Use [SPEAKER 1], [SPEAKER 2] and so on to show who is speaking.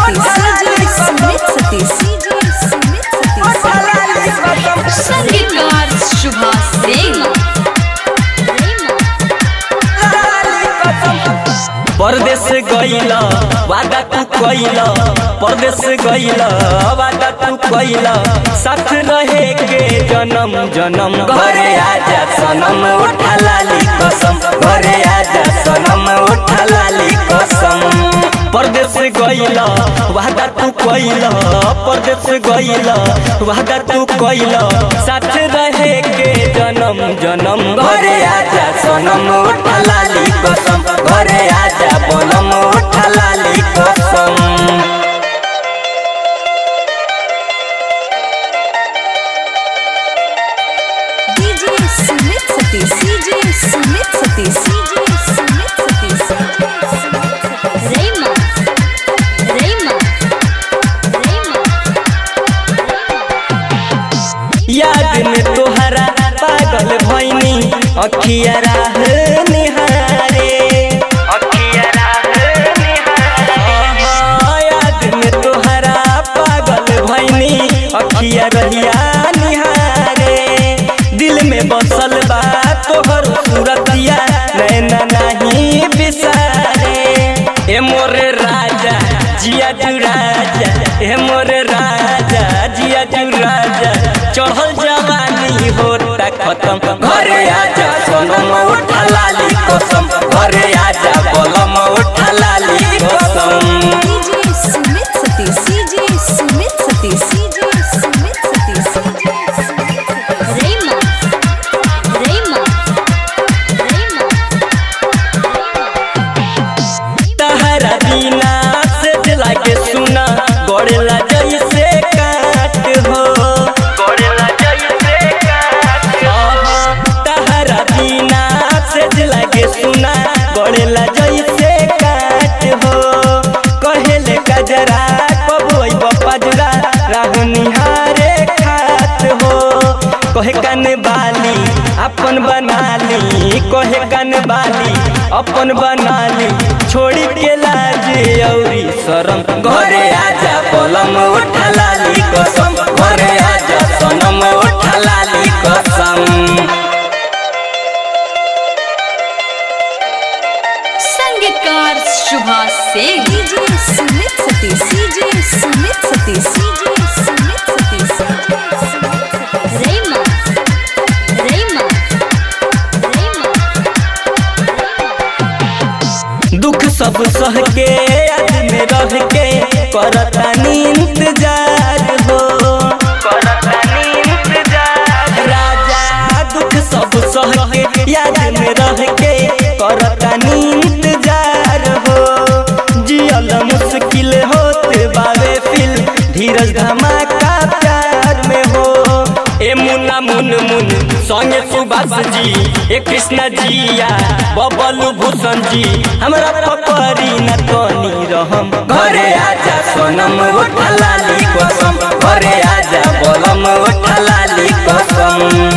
[SPEAKER 1] सतीश सुमित सतीश सुमित सतीश
[SPEAKER 2] संगीतकार शुभा सिंह
[SPEAKER 3] परदेश गईला वादा तू कईला परदेश गईला वादा तू कईला साथ रहे के जन्म जन्म घरे आजा सनम उठा लाली कसम घरे आजा सनम उठा लाली कसम परदेश गईला वादा तू कईला परदेश गईला वादा तू कईला साथ रहे के जन्म जन्म घरे आजा सनम उठा लाली कसम घरे आजा बनम उठा लाली कसम
[SPEAKER 1] DJ Sumit Satish DJ Sumit Satish DJ Sumit Satish
[SPEAKER 2] रेमा रेमा रेमा
[SPEAKER 3] याद में तोहरा पागल भैनी अखिया राह निहारे अखिया राह निहारे याद में तोहरा पागल भैनी अखिया रहिया निहारे दिल में बसल बा तोहर सूरतिया नैना नहीं बिसारे ए मोरे राजा जिया तू राजा ए मोरे राजा जिया तू राजा चढ़ल जवानी होता खत्म घरे आजा सोनम उठा लाली कसम घरे आजा बलम उठा लाली कसम
[SPEAKER 1] DJ Sumit Satish DJ Sumit Satish DJ Sumit Satish
[SPEAKER 2] रेमा रेमा रेमा
[SPEAKER 3] तहरा बिना से दिला के सुना गड़ेला जैसे काट हो गड़ेला जैसे काट तहरा बिना से दिला के सुना गड़ेला जैसे काट हो कहेले कजरा कबोई बपजरा राह निहारे खात हो कहे कन बाली अपन बनाली कहे कन बाली अपन बनाली छोड़ी के लाज औरी शरम घरे आजा पलम उठा लाली कसम घरे आजा सनम उठा लाली कसम
[SPEAKER 2] संगीतकार Shubha Singh
[SPEAKER 1] DJ Sumit Satish DJ Sumit Satish DJ Sumit Satish
[SPEAKER 2] रेमा रेमा रेमा
[SPEAKER 3] दुख सब सह के याद में रह के करतानी इंतजार हो करतानी इंतजार राजा दुख सब सह के याद में रह के करतानी इंतजार हो जियल मुश्किल होत बावे फिल धीरज धमाका प्यार में हो ए मुन्ना मुन मुन संगे सुभाष जी ए कृष्ण जिया बबलू भूषण जी हमरा पकड़ी न तनी रहम घरे आजा सोनम उठा लाली कसम घरे आजा बोलम उठा लाली कसम